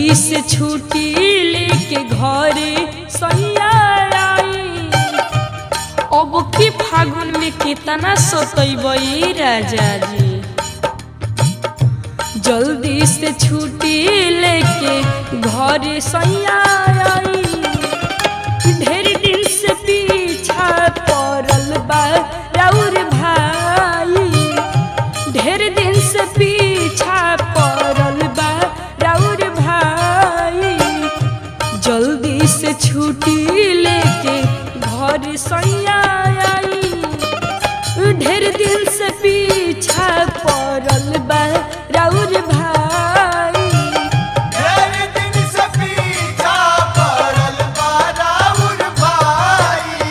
जल्दी से छुट्टी लेके घरे सैया आई अब की फागुन में कितना सोतई राजा जी जल्दी से छुट्टी लेके घरे सैया आई ढेर दिन से पीछा पड़ल बा राउर भाई ढेर दिन से पीछा पड़ल बा राउर भाई जल्दी से छुट्टी लेके घर सैया आई ढेर दिन से पीछा पड़ल बा राउर भाई ढेर दिन से पीछा पड़ल बा राउर भाई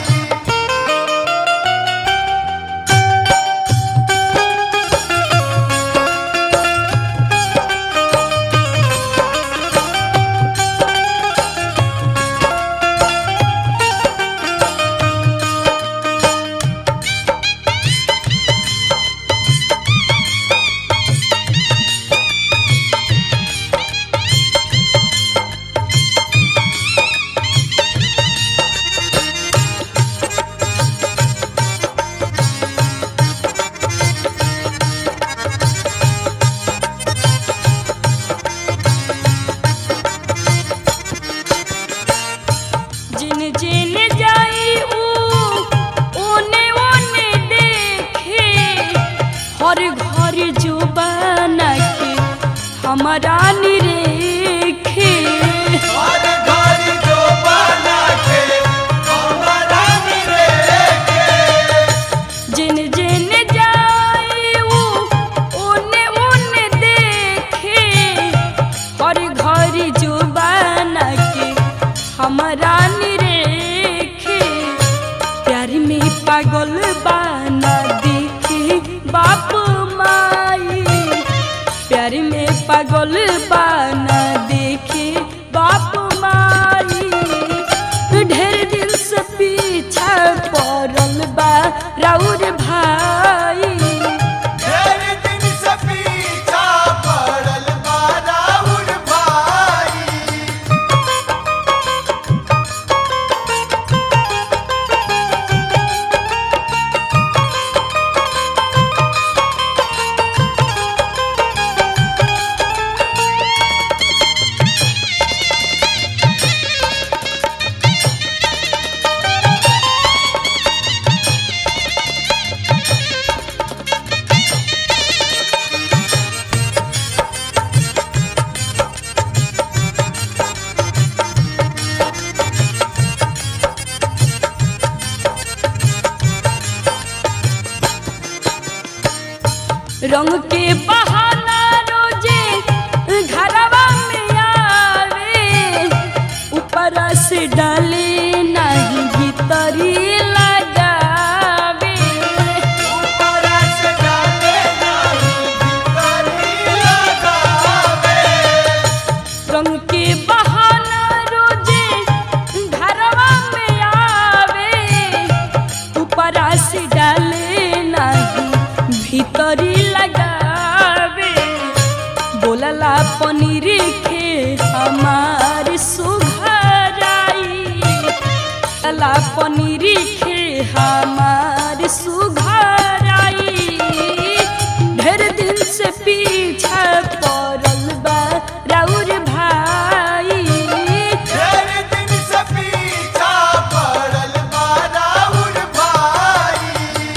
जिन जिन जाई ऊ ओने ओने देखे हर घर जो बना के हमारा निरेखे हर घर जो बना के हमारा निरेखे जिन जिन जाई ऊ ओने ओने देखे हर घर जो बना के हमारा निरेखे प्यार में पागल बाना देखे बाप माई प्यार में पागल बाना देखे बाप माई ढेर दिन से पीछा पड़ल बा राउर भाई ढेर दिन से पीछा पड़ल बा राउर भाई रंग के बहाना रोजे घरवा में आवे ऊपर से डाले नहीं भीतरी लगावे ऊपर से डाले नहीं भीतरी लगावे रंग के बहाना रोजे घरवा में आवे ऊपर से डाले नहीं भीतरी लगावे बोलला पनीर के हमार सुघराई बोलला पनीर के हमार सुघराई ढेर दिन से पीछा पड़ल बा राउर भाई ढेर दिन से पीछा पड़ल बा राउर भाई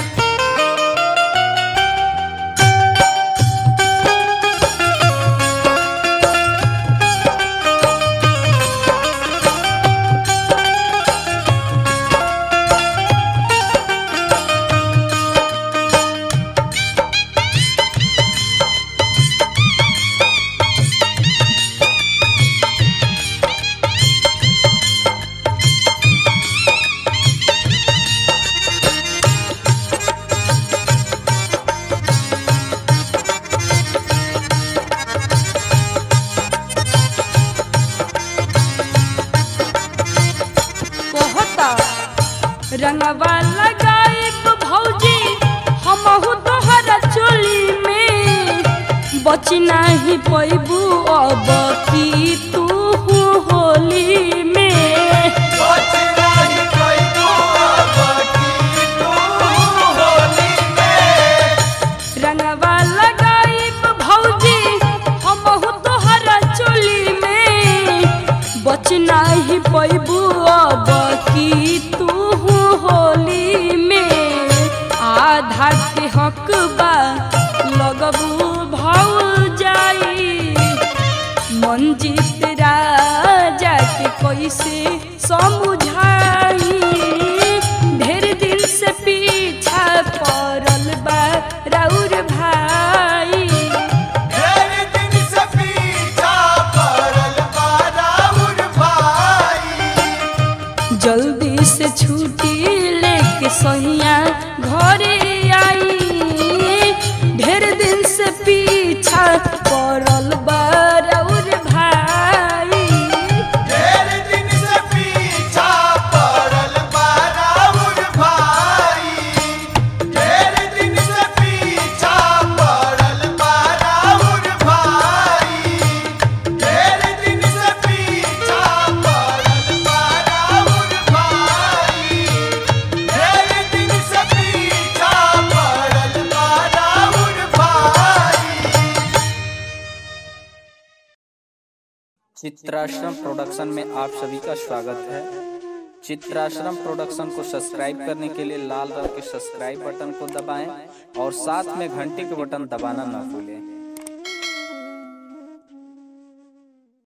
रंगवा लगाइब भौजी हमहु तोहरा चोली में बच नाही पैबू अब की तू होली में बच नहीं कोई तू अब की तू होली में रंगवा लगाइब भौजी हमहु तोहरा चोली में बच नाही पैबू अब की तू होली में आधा के हक बा लगबू भौ जाई मंजित राजा के कैसे समझाई ढेर दिन से पीछा पड़ल बा राउर भाई ढेर दिन से पीछा पड़ल बा राउर भाई जल्दी से छुट्टी लेके सैया घरे आई ढेर दिन से पीछा पड़ल बा राउर भाई ढेर दिन से पीछा पड़ल बा राउर भाई ढेर दिन से पीछा पड़ल बा राउर भाई ढेर दिन से पीछा पड़ल बा राउर भाई ढेर दिन से पीछा पड़ल बा राउर भाई चित्राश्रम प्रोडक्शन में आप सभी का स्वागत है चित्राश्रम प्रोडक्शन को सब्सक्राइब करने के लिए लाल रंग के सब्सक्राइब बटन को दबाएं और साथ में घंटी के बटन दबाना न भूलें